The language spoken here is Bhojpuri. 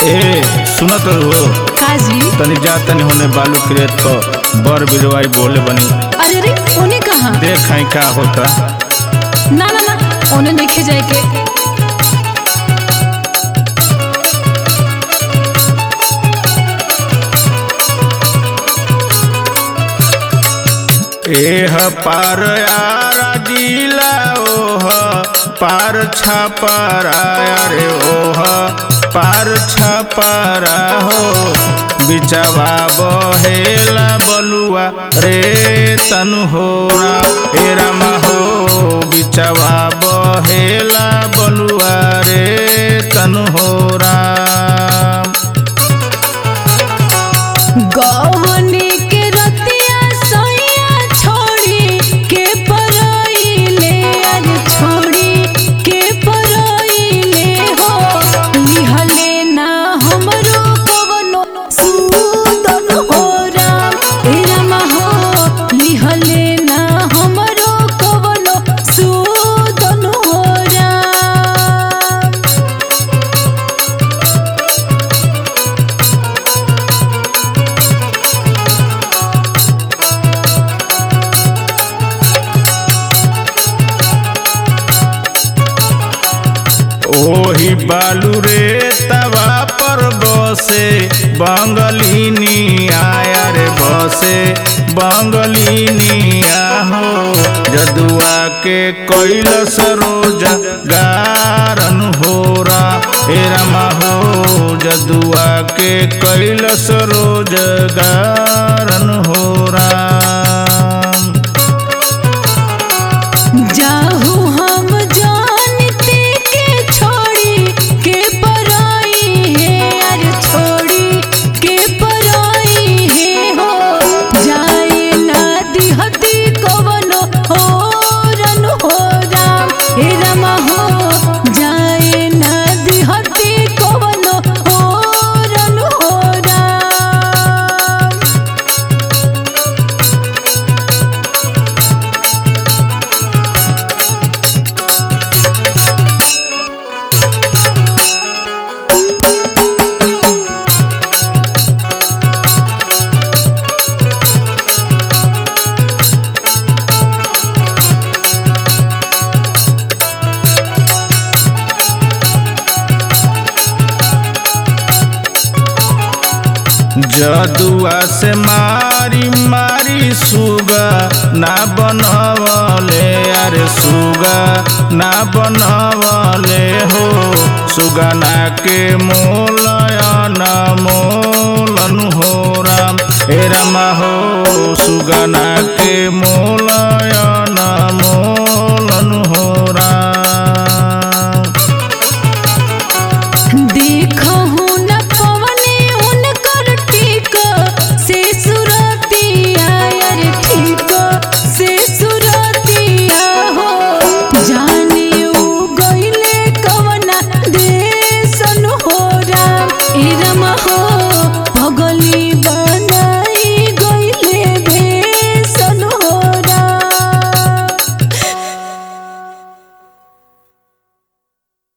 ए सुनत हो काजी तनी जा तनी होने बालू क्रेत पर बर बिरवाई बोले बनी अरे रे उन्हें कहा देख आई का होता ना ना ना उन्हें देखे जाए के एह पार यारा जिला ओह पार छापारा रे ओह पार छापारा हो बिचवा बहेला बलुआ रे तनु होरा हे रामा हो बिचवा बहेला बलुआ रे तनु होरा गवनी के रतिया सोया छोड़ी के परइले अर छोड़ी के परइले हो लिहले ना हमरो कवनो सूदन हो राम हे रामा हो लिहले ना हमरो कवनो सूदन हो राम ओही बालू रे तवा पर बसे बंगलिनी आया रे बसे बंगलिनी हो जदुआ के कैल सरोज गारन होरा हे रमा हो जदुआ के कैल सरोज गारन होरा जाहू हम जानते के छोड़ी के पराई है अरे छोड़ी के पराई है हो जाए ना दिहती कवनो हो रन हो राम हे रमा हो जाए ना दिहती कवनो हो रन हो राम जदुआ से मारी मारी सुगा ना बनवले अरे सुगा ना बनवले हो सुगा ना के मोलयन मोलन हो राम हे रामा हो सुगा ना के मोलयन मोलन हो राम देखहु न पवने उनकर टीक से सुरतिया यार ठीक से सुरतिया हो जाने उ गइले कवना देसन हो राम ए रमा हो